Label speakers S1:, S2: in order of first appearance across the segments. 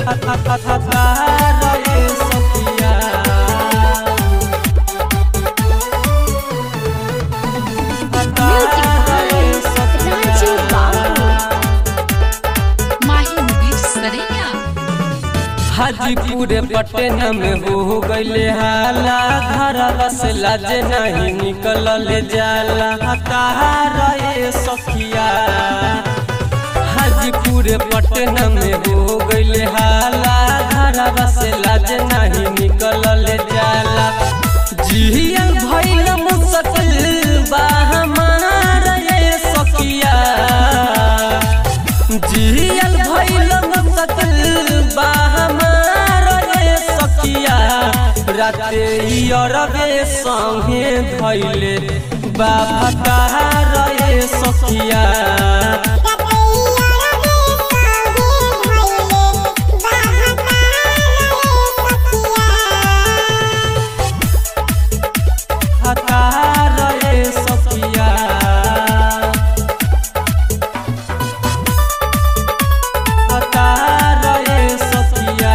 S1: रे सखिया
S2: Music by Raju Babu. Mahi Mudir Saraya.
S1: Hajipur Patna में हो गईले हाला घरवा से लाज नहीं निकलल जाला तारा रे सखिया हाजीपुर पटना में हो गईले हाला घरवा से लाज नहीं निकलल जाला जियल भइल मुश्किल बा हमार रे सखिया जियल भइल मुश्किल बा हमार रे सखिया राते अरबे संगे धैले बाबा तार रे सखिया तार रे सखिया तार रे सखिया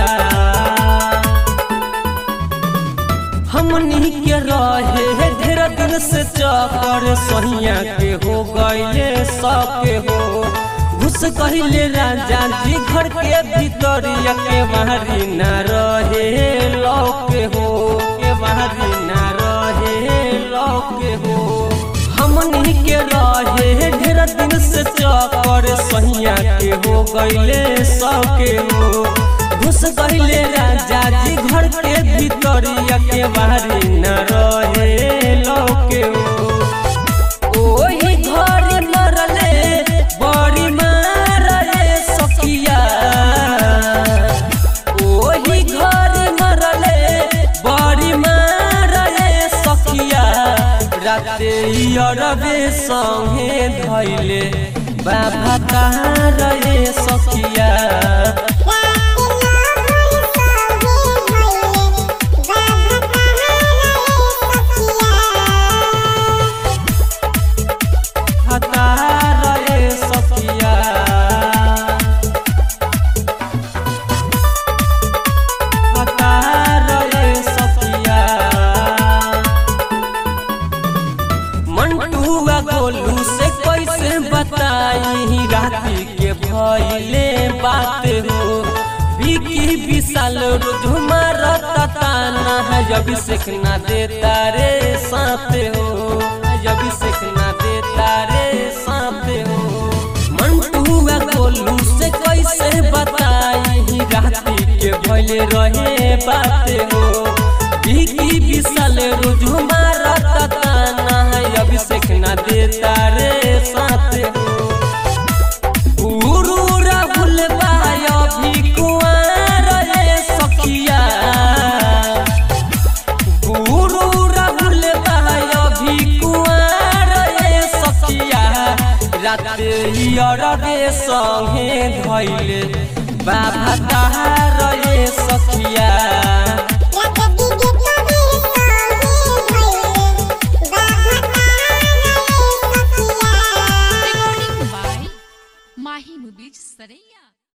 S1: हमनी के रहे ढेर दिन से चकर सहिया के हो गईले सबके हो घुस कहले राजा जी घर के भीतर के बाहरी न रहे लौके हो के बाहरी न रहे लौके हो हमनी के रहे ढेर दिन से चकर सहिया के हो गईले सबके हो घुस गईले राजा जी घर के भीतर के बाहरी न रहे लौके हो ओही घर मरले बड़ी मार रे सखिया ओही घर मरले बड़ी मार रे सखिया राते अरबे संगे धैले बाबा तार रे सखिया तार रे सखिया तार रे सखिया मंटुआ गोलू से कैसे बताई राती के भइले बात हो विकी विशाल रोज मारता ताना है जब सीखना देता रे साथ हो जब सीखना देता रे साथ हो मंटुआ गोलू से कैसे बताई राती के भइले रहे बात हो विकी विशाल रोज मारता ताना है अभिषेक ना देता रे साथ हो गुरु राहुल भाई अभी कुआर रे सखिया गुरु राहुल भाई अभी कुआर रे सखिया राते अरबे संगे धैले बाबा तार